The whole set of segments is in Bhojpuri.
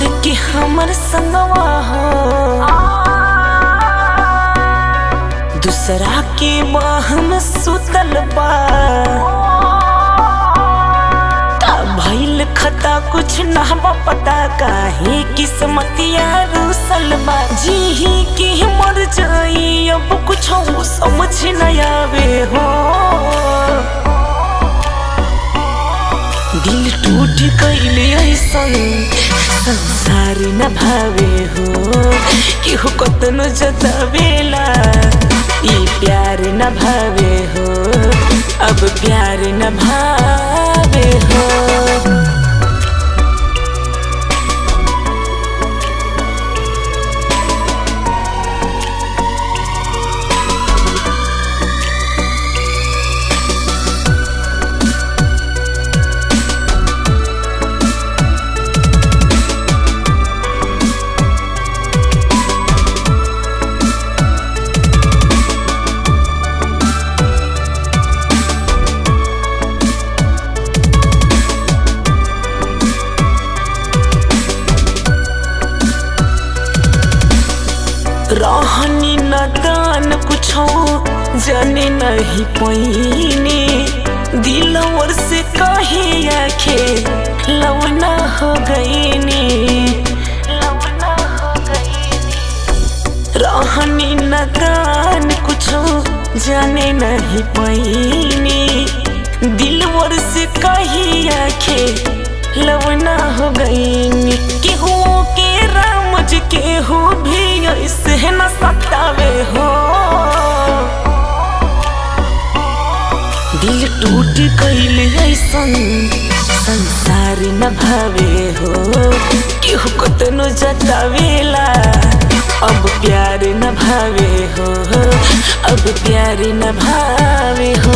छोड़ के हमर संगवा हो दूसरा के बाह में सुतल बा का भइल खता कुछ ना बा पता काहे किस्मतिया रूसल बा जी ही के मर जाई अब कुछ समझ न आवे हो दिल टूट गईले ऐसन संसार न भावे हो केहू कतनो जतावेला ई प्यार न भावे हो अब प्यार न भावे हो रहनी नदान कुछो जाने नहीं पैनी दिलवर से कहे आखे लवना हो गईनी लवना हो गईनी रहनी नदान कुछो जाने नहीं पैनी दिलवर से कही आखे लवना हो गईनी केहू के रामज केहू भी ऐसे न सतावे हो दिल टूट गईल ऐसन संसार न भावे हो केहू कतनो जतावेला अब प्यार न भावे हो अब प्यार न भावे हो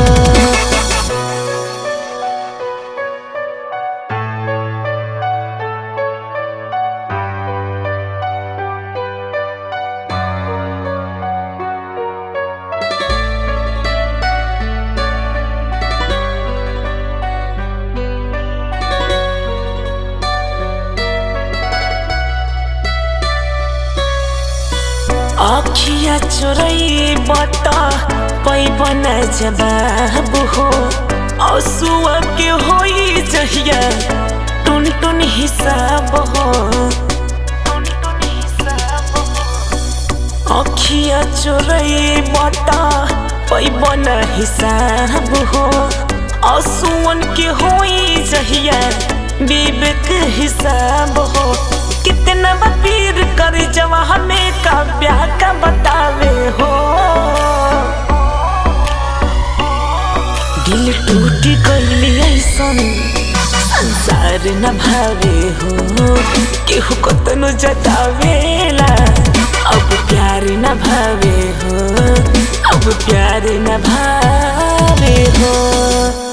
अखिया चोरई बता पैबन जवाब हो असुआ के होई जहिया टुन टुन हिसाब हो अखिया चोरई बता पैबन हिसाब हो असुअन के होई जहिया विवेक हिसाब हो कितना पीर कर जवा हमें का ब्याह का बतावे हो दिल टूट गईली ऐसन संसार न भावे हो केहू कतनो जतावेला अब प्यार न भावे हो अब प्यार न भावे हो